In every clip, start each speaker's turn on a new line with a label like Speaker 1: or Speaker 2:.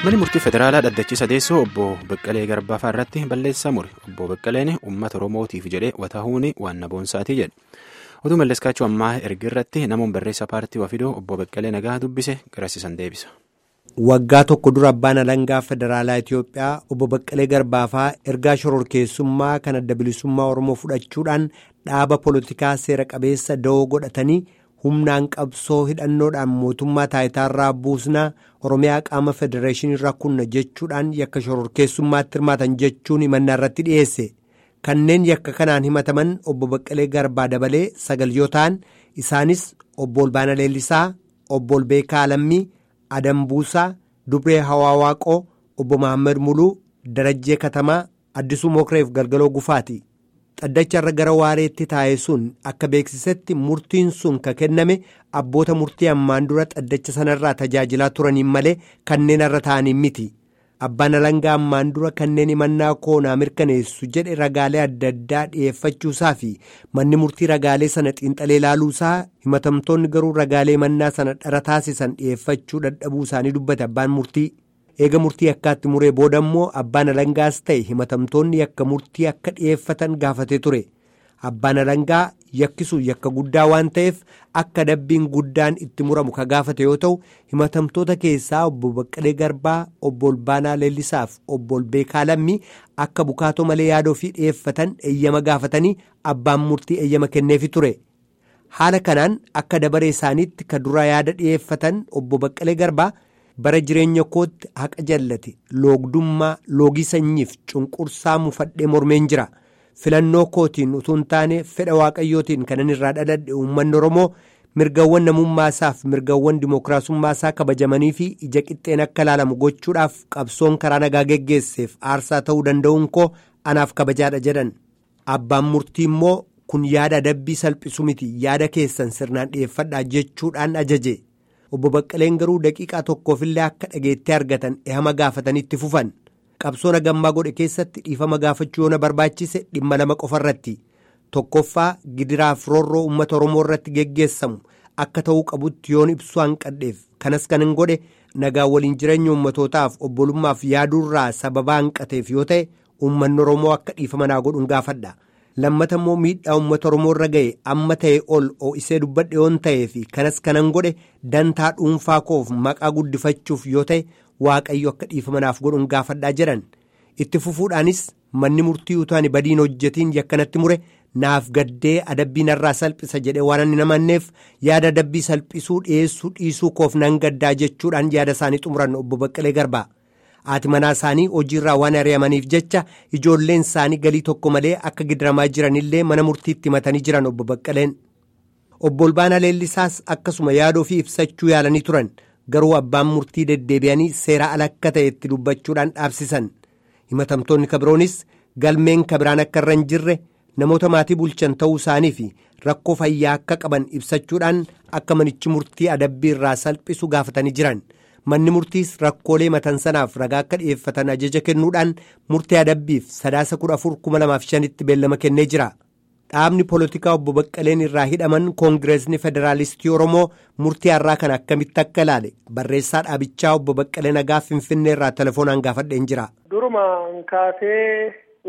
Speaker 1: Manni murtii federaalaa dhaddachi sadeessoo obbo Beqqalee Garbaa irratti balleessaa mure. Obbo Beqqaleen uummata Oromootiif jedhee watahuun waan naboonsaatii jedhe. Otuu malleskaachuu ammaa erga irratti namoonni barreessaa paartii Wafidoo obbo Beqqalee nagaa dubbise garasiisan deebisa.
Speaker 2: Waggaa tokko dura abbaan alangaa federaalaa Itoophiyaa obbo Baqqalee Garbaafaa ergaa shororkeessummaa kan adda bilisummaa Oromoo fudhachuudhaan dhaaba poolitikaa seera qabeessa da'oo godhatanii humnaan qabsoo hidhannoodhaan mootummaa taayitaarraa buusnaa Oromiyaa qaama federeeshinii rakkunna jechuudhaan yakka shororkeessummaatti hirmaatan jechuun himannaa irratti dhiyeesse. Kanneen yakka kanaan himataman obbo Baqqalee Garbaa dabalee sagal yoo ta'an isaanis obbo Olbaana Leellisaa, obbo Olbeekaa Alammii. Adam Buusaa, Dubree Hawawaaqoo, Obbo Mahammad Muluu, Darajjee Katamaa, Addisuu Mokreef Galgaloo Gufaati. Xaddacharra gara waareetti taa'e sun akka beeksisetti murtiin sun ka kenname abboota murtii ammaan dura xaddacha sanarraa tajaajilaa turaniin malee kanneen irra ta'aniin miti. Abbaan alangaa ammaan dura kanneen himannaa koonaa mirkaneessu jedhe ragaalee adda addaa dhiyeeffachuusaa fi manni murtii ragaalee sana xiinxalee ilaaluusaa himatamtoonni garuu ragaalee himannaa sana dhara taasisan dhiyeeffachuu dadhabuu isaanii dubbate abbaan murtii. Eega murtii akkaatti muree booda immoo abbaan alangaas ta'e himatamtoonni yakka murtii akka dhiyeeffatan gaafatee ture. Abbaan alangaa yakkisuun yakka guddaa waan ta'eef akka dabbiin guddaan itti muramu ka gaafate yoo ta'u himatamtoota keessaa obbo Baqqalee Garbaa, obbo Olbaanaa Leellisaaf obbo Olbeekaa Lammii akka bukaatoo malee yaada ofii dhiyeeffatan eeyyama gaafatanii abbaan murtii eeyyama kenneefi ture. Haala kanaan akka dabaree isaaniitti ka dura yaada dhiyeeffatan obbo Baqqalee Garbaa bara jireenya kootti haqa jallate loogdummaa loogii sanyiif cunqursaa mufadhee mormeen jira. filannoo kootiin utuu hin taane fedha waaqayyootiin kanan irraa dhaladhe uummanni oromoo mirgawwan namummaasaaf mirgawwan dimookiraasummaasaa kabajamanii fi ija qixxeen akka ilaalamu gochuudhaaf qabsoon karaa nagaa geggeesseef aarsaa ta'uu danda'uun koo anaaf kabajaadha jedhan abbaan murtii immoo kun yaada adabbii salphisu miti yaada keessan sirnaan dhiyeeffadhaa jechuudhaan ajaje obbo Baqqaleen garuu daqiiqaa tokkoofillee akka dhageettee argatan ehama gaafatanitti fufan. qabsoon hagammaa godhe keessatti dhiifama gaafachuu yoo na barbaachise dhimma lama qofa irratti tokkoffaa gidiraaf roorroo uummata oromoo irratti geggeessamu akka ta'uu qabutti yoon ibsuu hanqadheef kanas kan hin godhe nagaa waliin jireenya uummatootaaf obbolummaaf yaaduurraa sababaa hanqateef yoo ta'e uummanni oromoo akka dhiifama naa godhuun gaafadha lammata immoo miidhaa uummata oromoo irra ga'e amma ta'e ol ho'isee dubbadhe yoon ta'eef kanas kanan godhe dantaa dhuunfaa koof maqaa guddifachuuf yoo ta'e. waaqayyo akka dhiifamanaaf godhuun gaafadhaa jedhan itti fufuudhaanis manni murtii utuu ani badiin hojjetiin yakkanatti mure naaf gaddee adabbii narraa salphisa jedhee waan ani namanneef yaada adabbii salphisuu dhiyeessuu dhiisuu koof nan gaddaa jechuudhaan yaada isaanii xumuran obbo Baqqalee Garbaa haati manaa isaanii hojiirraa waan ari'amaniif jecha ijoolleen isaanii galii tokko malee akka gidiramaa jiranillee mana murtiitti himatanii jiran obbo Baqqaleen obbo Olbaanaa Leellisaas akkasuma yaada ofii ibsachuu yaalanii turan. garuu abbaan murtii deddeebi'anii seera ala akka ta'e itti dubbachuudhaan dhaabsisan himatamtoonni kabiroonis galmeen kabiraan akka irra hin jirre namoota maatii bulchan ta'uu isaanii fi rakkoo fayyaa akka qaban ibsachuudhaan akka manichi murtii adabbii irraa salphisu gaafatanii jiran manni murtiis rakkoolee matan sanaaf ragaa akka dhi'eeffatan ajaja kennuudhaan murtii adabbiif sadaasa kudha afur kuma lamaaf shanitti beellama kennee jira. dhaabni poolitikaa obbo Baqqaleen irraa hidhaman koongireesni federaalistii Oromoo murtii har'aa kana akkamitti akka ilaale barreessaa dhaabichaa obbo Baqqalee nagaa Finfinnee irraa telefoonaan gaafadheen jira.
Speaker 3: Durumaan kaasee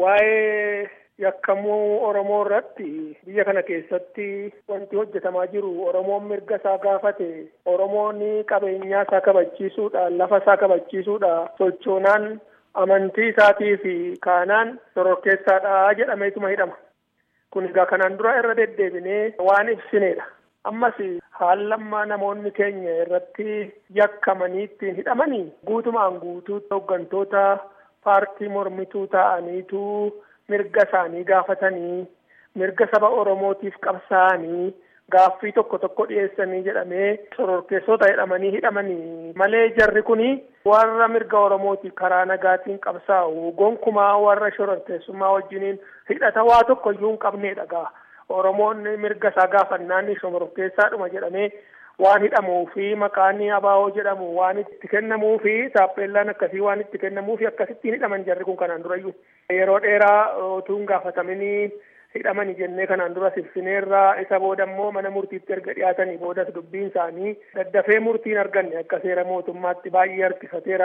Speaker 3: waa'ee yakkamuu Oromoo irratti biyya kana keessatti wanti hojjetamaa jiru Oromoon mirga isaa gaafate Oromoon qabeenyaa isaa kabachiisuudha lafa isaa kabachiisuudha sochoonaan amantii isaatii fi kaanaan shororkeessaadha jedhameetuma hidhama. kun egaa kanaan dura irra deddeebinee waan ibsineedha. Ammas haallammaa namoonni keenya irratti yakkamanii ittiin hidhamanii guutumaan guutuu hooggantoota paartii mormituu ta'aniitu mirga isaanii gaafatanii mirga saba Oromootiif qabsaa'anii gaaffii tokko tokko dhiyeessanii jedhamee shororkeessota jedhamanii hidhamanii malee jarri kuni warra mirga Oromootiif karaa nagaatiin qabsaa'u gonkumaa warra shororkeessummaa wajjiniin hidhata waa tokko iyyuu hin qabneedha gaa Oromoon mirga isaa gaafannaan shororkeessaadhuma jedhamee waan hidhamuu fi maqaan abaa'oo jedhamu waan itti kennamuu fi taappeellaan akkasii waan itti kennamuu fi akkasittiin hidhaman jarri kun kanaan durayyuu yeroo dheeraa utuu hin gaafataminii hidhamani jennee kanaan dura ibsineerraa isa booda immoo mana murtiitti erga dhiyaatanii boodas dubbiin isaanii daddafee murtiin arganne akka seera mootummaatti baay'ee harkifateera.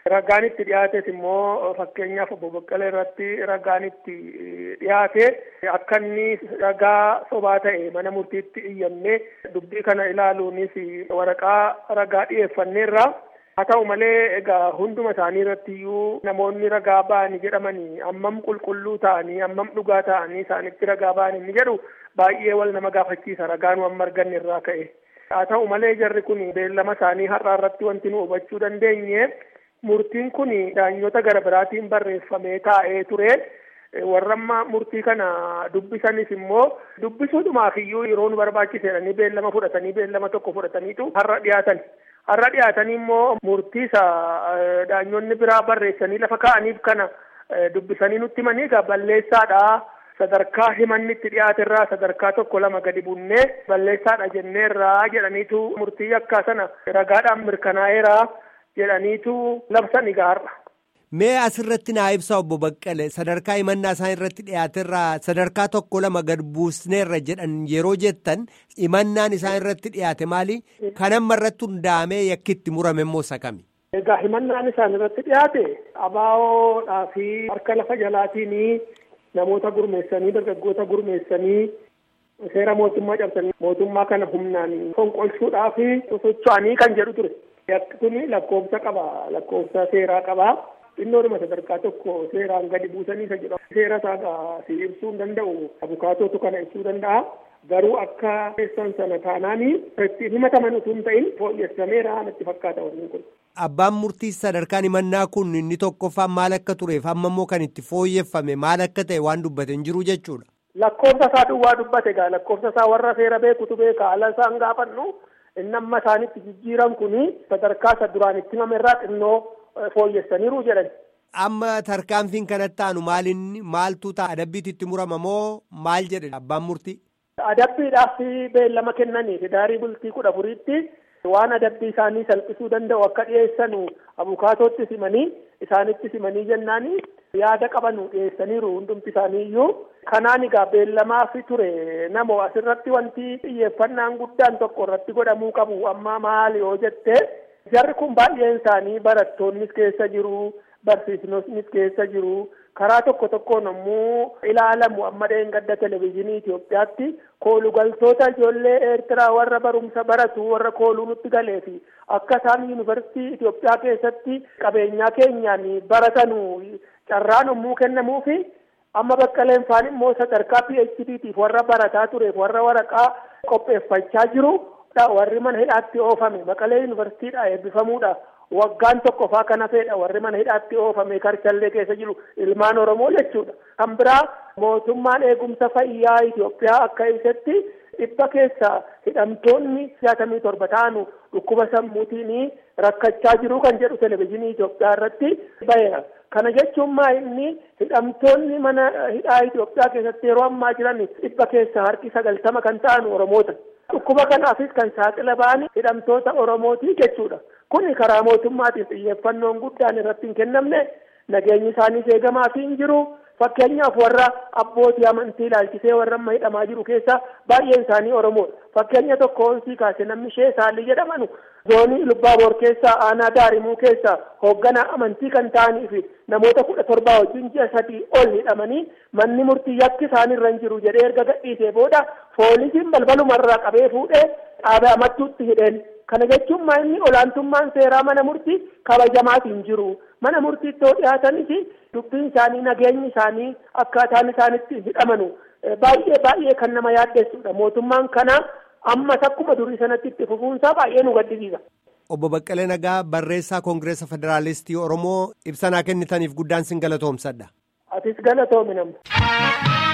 Speaker 3: Ragaan itti dhiyaates immoo fakkeenyaaf obbo Baqqalee irratti ragaan itti dhiyaate akka inni ragaa sobaa ta'e mana murtiitti iyyannee dubbii kana ilaaluunis waraqaa ragaa dhiyeeffanneerra. Haa ta'u malee egaa hunduma isaanii irratti iyyuu namoonni ragaa ba'anii jedhamanii ammam qulqulluu ta'anii ammam dhugaa ta'anii isaanitti ragaa ba'anii inni jedhu baay'ee wal nama gaafachiisa ragaan waan marganne irraa ka'e. Haa ta'u malee jarri kun beellama isaanii har'aa irratti wanti nu hubachuu dandeenye murtiin kun daanyota gara biraatiin barreeffamee taa'ee ture. warra amma murtii kana dubbisanis immoo dubbisuudhumaaf iyyuu yeroo nu barbaachisedhanii beellama fudhatanii beellama tokko fudhataniitu har'a dhiyaatan. Har'a dhiyaatanii immoo murtii isa daanyonni biraa barreessanii lafa kaa'aniif kana dubbisanii nutti himanii egaa balleessaadha. Sadarkaa himanni itti dhiyaaterraa sadarkaa tokko lama gadi bunnee balleessaadha jenneerraa jedhaniitu murtii yakkaa sana ragaadhaan mirkanaa'eera jedhaniitu labsan gaarra.
Speaker 2: Mee asirratti naa ibsa obbo Baqqale sadarkaa himannaa isaan irratti dhiyaaterraa sadarkaa tokko lama gad buusneerra jedhan yeroo jettan himannaan isaan irratti dhiyaate maali? Kan amma irratti hundaa'amee yakkitti murame immoo isa kami?
Speaker 3: Egaa himannaan isaan irratti dhiyaate abaawoodhaa fi harka lafa jalaatiin namoota gurmeessanii dargaggoota gurmeessanii seera mootummaa cabsanii mootummaa kana humnaan fonqolchuudhaa fi socho'anii kan jedhu ture. Yakki kun lakkoofsa qaba lakkoofsa seeraa qaba. xinnoodhuma sadarkaa tokko seeraan gadi buusanii isa jedhamu. Seera isaa si ibsuu hin danda'u. Abukaatootu kana ibsuu danda'a. Garuu akka keessan sana taanaanii ittiin himataman utuu hin ta'in fooyyessameera natti fakkaata wanni kun.
Speaker 2: Abbaan murtii sadarkaan himannaa kun inni tokkoffaan maal akka tureef amma immoo kan itti fooyyeffame maal akka ta'e waan dubbate hin jiru jechuudha.
Speaker 3: Lakkoofsa isaa duwwaa dubbate gaa lakkoofsa isaa warra seera beekutu beeka haala isaan gaafannu inni amma isaanitti jijjiiran kuni sadarkaa isa duraan itti himamerraa xinnoo fooyyessaniiru jedhan.
Speaker 2: Amma tarkaanfiin kanatti aanu maalinni maaltu ta'a adabbiitti itti murama moo maal jedhe abbaan murtii?
Speaker 3: Adabbiidhaaf beellama kennaniif daarii bultii kudha afuriitti waan adabbii isaanii salphisuu danda'u akka dhiyeessanu abukaatootti simanii isaanitti simanii jennaani yaada qabanu dhiyeessaniiru hundumti isaanii iyyuu. Kanaan egaa beellamaaf ture namoo asirratti wanti xiyyeeffannaan guddaan tokko irratti godhamuu qabu amma maali yoo jettee jarri kun baay'een isaanii barattoonnis keessa jiru barsiisonnis keessa jiru karaa tokko tokkoon ammoo ilaalamu amma dheengadda televezyiinii Itoophiyaatti koolugaltoota ijoollee Eertiraa warra barumsa baratu warra kooluu nutti galee fi akka isaan yuunivarsiitii Itoophiyaa keessatti qabeenyaa keenyaan baratanu carraan yommuu kennamuufi amma baqqaleen faan immoo sadarkaa PHDtiif warra barataa tureef warra waraqaa qopheeffachaa jiru. warri mana hidhaatti oofame maqalee yuunivarsiitiidha eebbifamuudha waggaan tokko faa kana fedha warri mana hidhaatti oofame karchallee keessa jiru ilmaan oromoo jechuudha kan biraa mootummaan eegumsa fayyaa Itoophiyaa akka ibsetti dhibba keessa hidhamtoonni jaatamii torba ta'anu dhukkuba sammuutiin rakkachaa jiru kan jedhu televezyiinii Itoophiyaa irratti baheera. Kana jechuun maa inni hidhamtoonni mana hidhaa Itoophiyaa keessatti yeroo ammaa jiran dhibba keessa harki sagaltama kan ta'an oromoota. Dhukkuba kanaafis kan saaxila ba'an hidhamtoota Oromooti jechuudha. Kuni karaa mootummaatiin xiyyeeffannoon guddaan irratti hin kennamne nageenyi isaaniis eegamaafii hin jiru. Fakkeenyaaf warra abbootii amantii ilaalchisee warra amma hidhamaa jiru keessa baay'een isaanii Oromoodha. Fakkeenya tokko hoonsii kaase namni ishee saalli jedhamanu zoonii Lubbaaboor keessaa aanaa Daarimuu keessaa hoogganaa amantii kan ta'anii fi namoota kudha torbaa wajjin ji'a sadii ol hidhamanii manni murtii yakki isaanirra hin jiru jedhee erga gadhiisee booda poolisiin balbalumarraa qabee fuudhee dhaabee amattuutti hidheen. Kana jechuun maa inni olaantummaan seeraa mana murtii kabajamaatiin jiru. Mana murtiitti yoo dhiyaatanis dubbiin isaanii nageenyi isaanii akkaataan isaanitti hidhamanu baay'ee baay'ee kan nama yaaddessudha. Mootummaan kana ammas akkuma durii sanatti itti fufuunsaa baay'ee nu gaddisiisa.
Speaker 2: Obbo Baqqalee Nagaa barreessaa Koongireesa Federaalistii Oromoo ibsanaa kennitaniif guddaan sin galatoomsadha.
Speaker 3: Atis galatoomi nama.